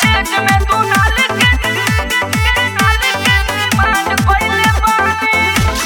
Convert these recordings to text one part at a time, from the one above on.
दहेज में तू नाल के नाल के डिमांड कइले बानी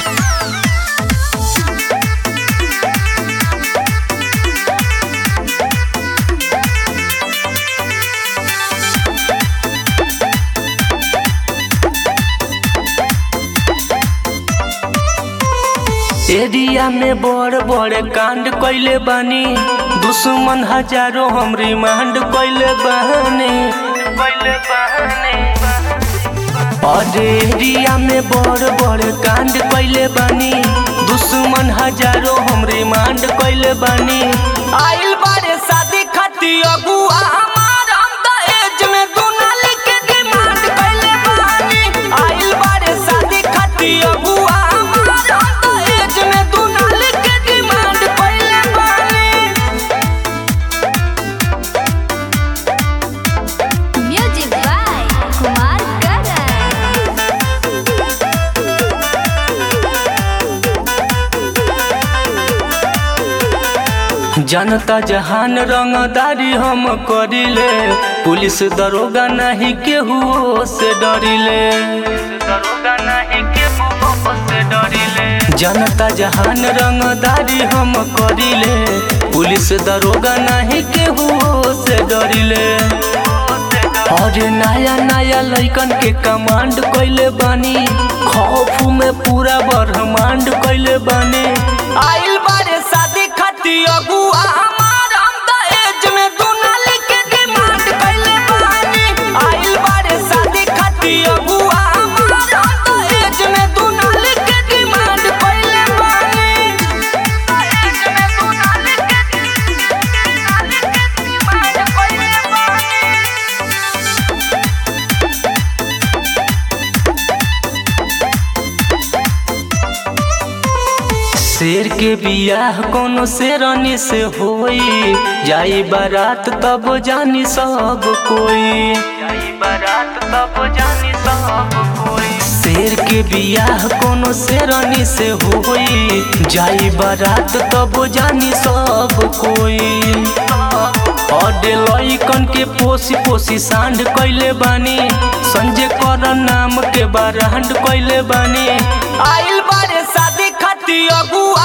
एरिया में बड़ बड़ कांड कइले बानी दुश्मन हजारों हम रिमांड कइले बानी कइले बानी और एरिया में बड़ बड़ कांड कइले बानी दुश्मन हजारों हम रिमांड कइले बानी आइल बारे शादी खाती अगुआ हमार हम दहेज में दुनाल के डिमांड कइले बानी आइल बारे शादी खाती अगुआ हमार हम दहेज में दुनाल के डिमांड कइले बानी Music by Kumar Gagan. जनता जहान रंगदारी हम करिले पुलिस दरोगा नहीं केहू से डरिले दरोगा नहीं केहू से डरिले जनता जहान रंगदारी हम करिले पुलिस दरोगा नहीं केहू से डरिले और नया नया लइकन के कमांड कइले बानी खौफ में पूरा ब्रह्मांड कइले बानी आइल बारे शादी खाती अगुआ हमार हम दहेज में दुनाल के डिमांड कइले बानी आइल बारे शादी खाती अगुआ हमार हम दहेज में दुनाल के डिमांड कइले बानी दहेज में तू नाल के नाल के डिमांड कइले बानी शेर के बियाह कोनो शेरनी से होई जाई बारात तब जानी सब कोई जाई बारात तब जानी सब कोई शेर के बियाह कोनो शेरनी से होई जाई बारात तब जानी सब कोई और लइकन के पोसी पोसी सांड कइले बानी संजय कर नाम के बारांड कइले बानी आइल बारे शादी खाती अगुआ